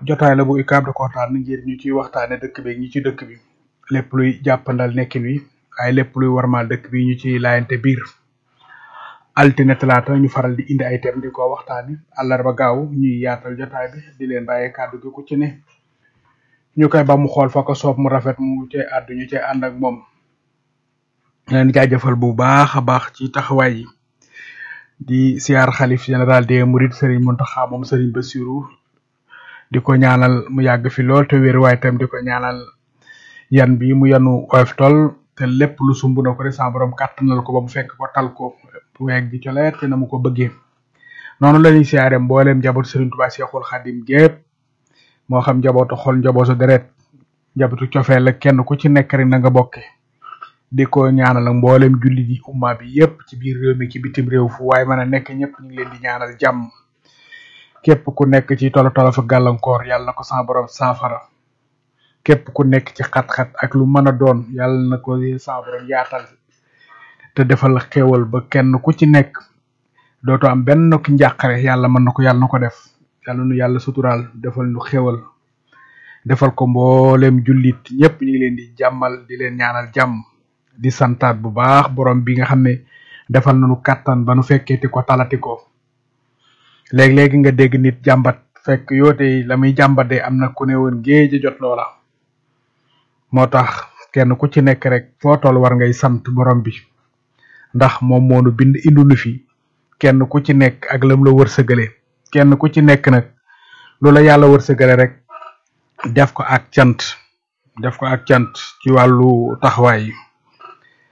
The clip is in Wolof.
jotaay la bu UCAB da ko tànn ngir ñu ciy waxtaane dëkk bi ñi ci dëkk bi lépp luy jàppandal nekkin wi waaye lépp luy warmaal dëkk bi ñu ci laayante biir altine talaata ñu faral di indi ay thème di ko waxtaane àllarba gaaw ñuy yaatal jotaay bi di leen bàyyee kàddu gi ku ci ne ñu koy ba mu xool fa ko soob mu rafet mu cay àddu ñu cay ànd ak moom leen jaajëfal bu baax a baax ci taxawaay yi di siyaar xalif général des mourides Serigne Mountakha moom Serigne Bassirou di ko ñaanal mu yàgg fi lool te wér waaye tam di ko ñaanal yan bi mu yanu oyof tol te lépp lu sumb na ko rek sa borom kàttanal ko ba mu fekk ko tal ko weeg gi coleet te na mu ko bëggee noonu la ñuy siyaare mbooleem njaboot Serigne Touba Cheikhoul Khadim gépp moo xam njabootu xol njabootu deret njabootu cofeel la kenn ku ci nekk rek na nga bokke di ko ñaanal ak mboolem julli di umma bi yépp ci biir réew mi ci bitim réew fu waaye mën a nekk ñëpp ñu ngi leen di ñaanal jàmm képp ku nekk ci tolo tolo fa gàllankoor yàlla na ko sa borom saafara képp ku nekk ci xat-xat ak lu mën a doon yàlla na ko sa borom yaatal te defal xéewal ba kenn ku ci nekk dootoo am benn ki njàqare yàlla mën na ko yàlla na ko def yàlla nu yàlla suturaal defal nu xéewal defal ko mboolem jullit ñëpp ñu ngi leen di jàmmal di leen ñaanal jàmm di santaat bu baax borom bi nga xam ne defal nañu kàttan ba nu fekkeeti ko talati ko léeg-léegi nga dégg nit jàmbat fekk yoote la muy jàmbat de am na ku ne woon géej a jot loola moo tax kenn ku ci nekk rek foo toll war ngay sant borom bi ndax moom moo nu bind indu nu fi kenn ku ci nekk ak lam la wërsëgale kenn ku ci nekk nag lu la yàlla wërsëgale rek def ko ak cant def ko ak cant ci wàllu taxawaay yi